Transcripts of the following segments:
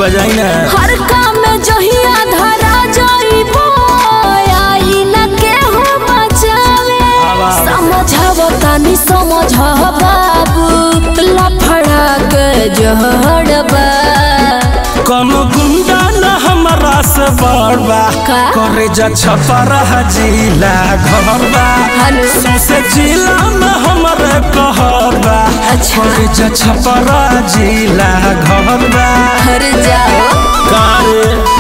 बजाई ना हर काम में जहिया धरा जाइबो आई न केहू बचावे आवाज। समझाव तनी समझ बाबू लफड़ा के जहड़बा कोनो गुंडा न हमरा से बड़बा का? करे जा छपरा जिला घरबा हेलो। सौसे जिला में हमरे कहरबा अच्छा। करे जा छपरा जिला घरबा हर जाओ कारे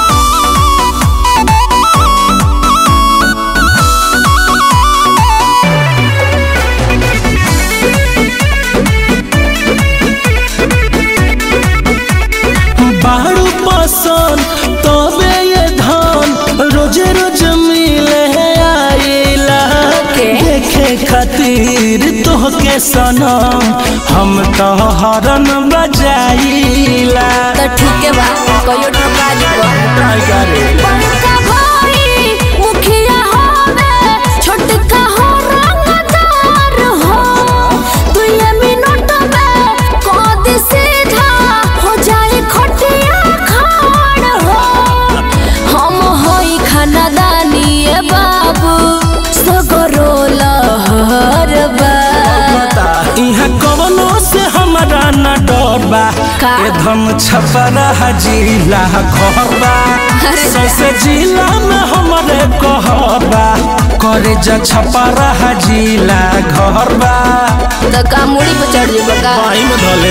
बारू पसंद तबे ये धान रोजे रोज मिले आइला के? देखे खातिर तोहके सनम हम तो हरन बजाइला तो ठीक है बा कहियो ठका दीबो बड़का भाई मुखिया होवे छोटका हो रंगदार हो दुए मिनट में कद सीधा हो जाए खटिया खाड़ हो हम होई खानदानी ए बाबू सगरो लहर बा यहाँ कवनो से हमारा न डर बा का? एकदम छपरा जिला घर बा अरे सौसे जिला में हमारे कहर बा करे जा छपरा जिला घर बा तो का मुड़ी पे चढ़ जेबो का पाई में धले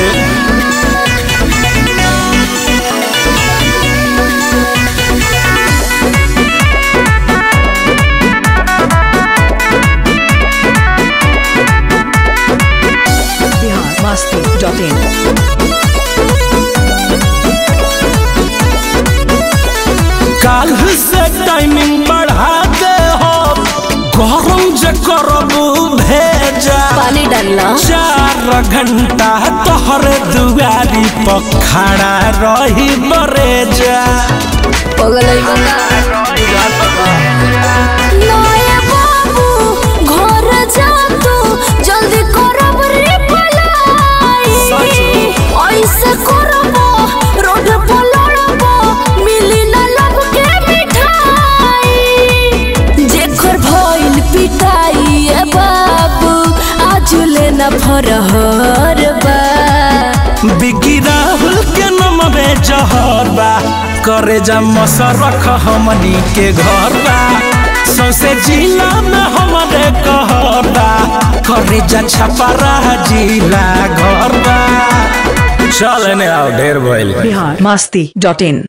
biharmasti.in काल से टाइमिंग बढ़ा दे हो गरम जे करबू भेजा पानी डालना चार घंटा तोहरे दुआरी पर खड़ा रही बरेजा पगलई बंगा नए बाबू घर जा तू जल्दी करब रे पलाई ऐसे करब रोड पर लड़ब मिली न लब के मिठाई जेकर भइल पिटाई ए बाबू आज ले न फरहर बा बिकी राहुल के नमवे जहर बा करे जा मसरख हमनी के घर बा सौसे जिला में हमारे कहर बा करे जा छपरा जिला घर बा चल ने आओ ढेर भइल biharmasti.in